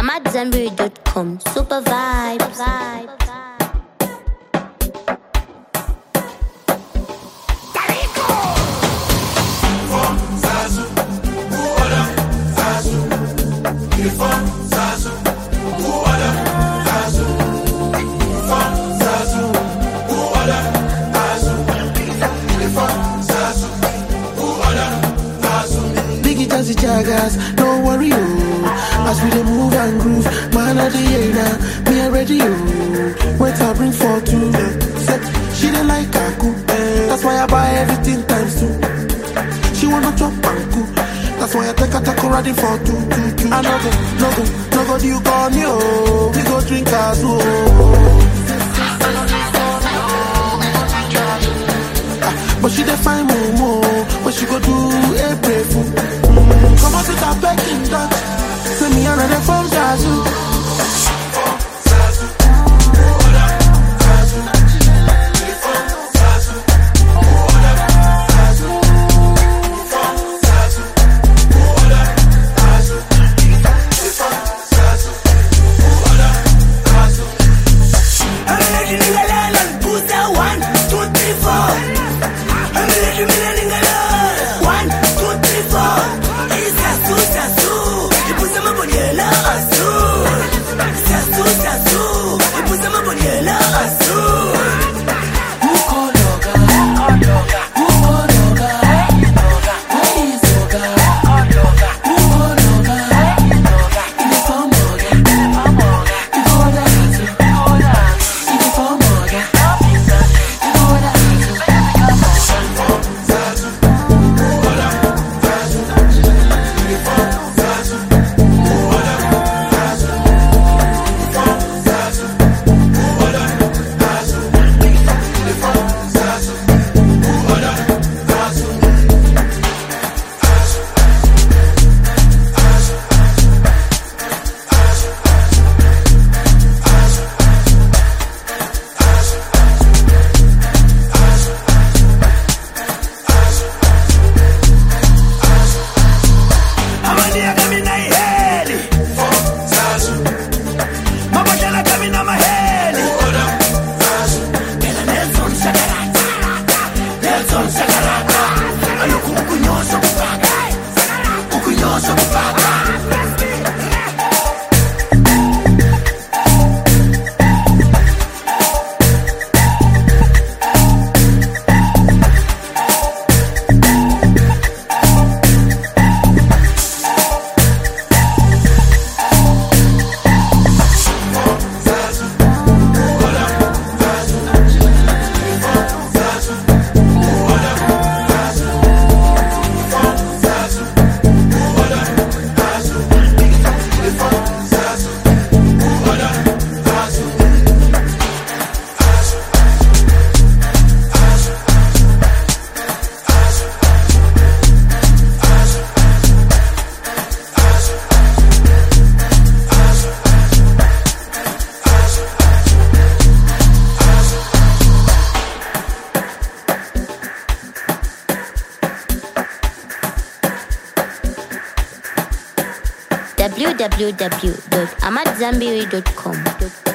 AmadZanbury.com. Super vibes. Biggie Jazzy Jaggers, no worry, oh. As we dey move and groove, man of the year now, me already, oh. Wait, I bring for two. Set, she dey like Kaku, that's why I buy everything times two. She wanna chop and cook, that's why I take her taco riding for two, two, two. I no go, no go, no go, do you call me, oh. We go drink as oh. Ah, But she dey find momo, what she go do, a pray for. Mm, come on, sit up back in that. Say me another from Zazu. www.amadzanbury.com.